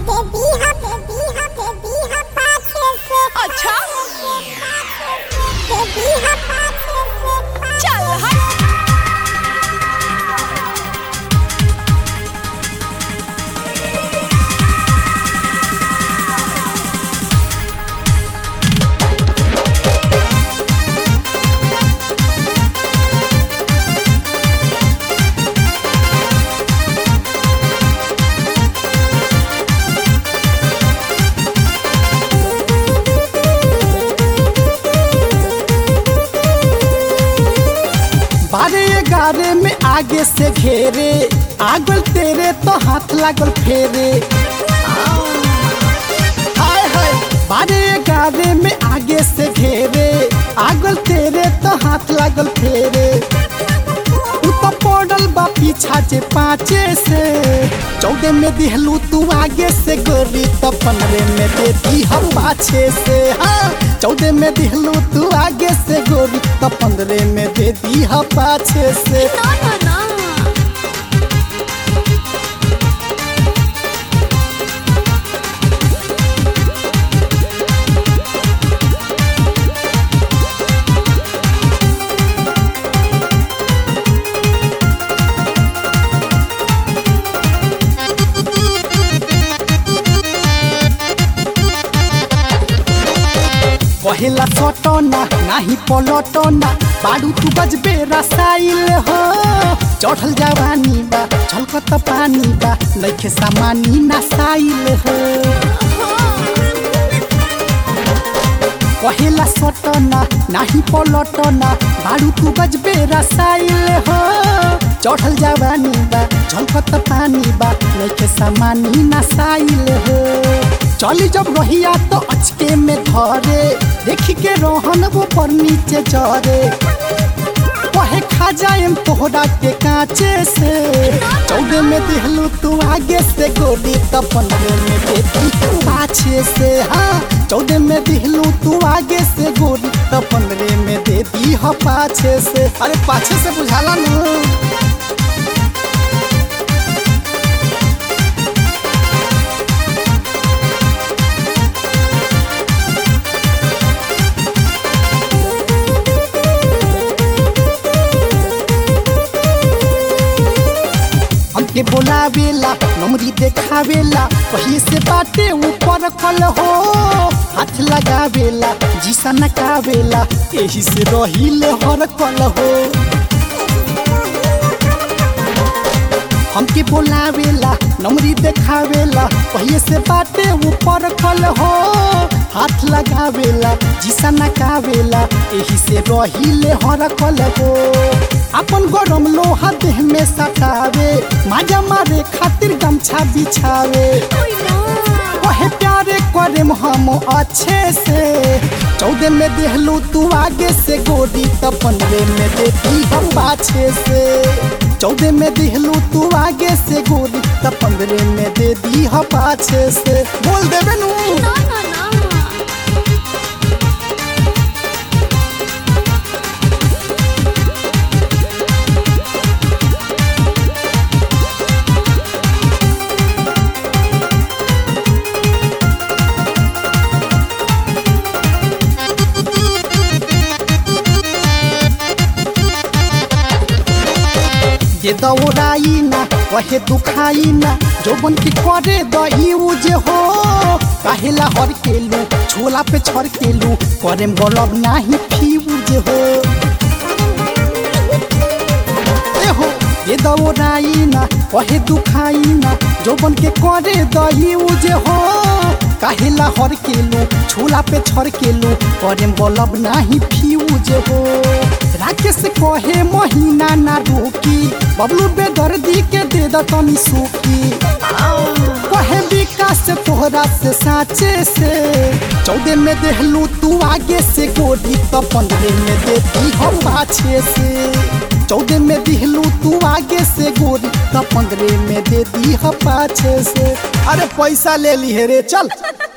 अच्छा चल हट बारे गारे में आगे से घेरे आगल तेरे तो हाथ लागल फेरे हाय हाय बारे गारे में आगे से घेरे आगल तेरे तो हाथ लागल फेरे तू तो पड़ल बा पीछा जे पाँचे से चौदह में दिहलू तू आगे से गोरी तो पंद्रह में देती हम पाछे से हाँ चौदह में दिहलू तू आगे से गोरी तो पंद्रह में देती हम पाछे से ना ना ना कहेला सटना नाही पलटना बाडू तू बजबे रसाइल हो चढ़ल जवानी बा छलकत पानी बा लइखे सामानी नसाइल हो कहेला सटना नाही पलटना बाडू तू बजबे रसाइल हो चढ़ल जवानी बा झलकत पानी बा लइखे सामानी नसाइल हो चली जब रहिया तो अचके में धरे देखी के रोहन वो पर नीचे चढ़े कहे खा जाए तोहरा के कांचे से चौदह में दिहलू तू आगे से गोली तो पंद्रह में देती तू पाछे से हाँ चौदह में दिहलू तू आगे से गोली तो पंद्रह में देती हो पाछे से अरे पाछे से बुझाला ना हमके बोलावेला नमरी देखावेला कहीं से बाटे ऊपर खल हो हाथ लगावेला जीसा नकावेला यही से रहिले हर कल हो हमके बोलावेला नमरी देखावेला कहीं से बाटे ऊपर खल हो हाथ लगावेला जीसा नकावेला यही से रहिले हर कल हो अपन गरम लोहा देह में सटावे माजा मारे खातिर गमछा बिछावे कहे प्यारे करे हम अच्छे से चौदह में देहलू तू आगे से गोरी तो पंद्रह में देती हम पाछे से चौदह में दिहलू तू आगे से गोरी तो पंद्रह में दे दी हम पाछे से बोल देवे नू ना ना ना ये दौड़ाई ना वहे दुखाई ना जोबन की करे दही उजे हो काहेला हर केलू छोला पे छर केलू करे बलब नाही फ्यूज हो ए हो ये दौड़ाई ना वहे दुखाई ना जोबन के करे दही उजे हो काहेला हर केलू छोला पे छर केलू करे बलब नाही फ्यूज हो राकेश कहे महीना ना रुकी बबलू बेदर्दी के दे द तनी सूखी कहे विकास से तोहरा से साचे से चौदह में देहलू तू आगे से गोरी तो पंद्रह में देती हम पाछे से चौदह में दिहलू तू आगे से गोरी तो पंद्रह में देती हम पाछे से अरे पैसा ले ली है रे चल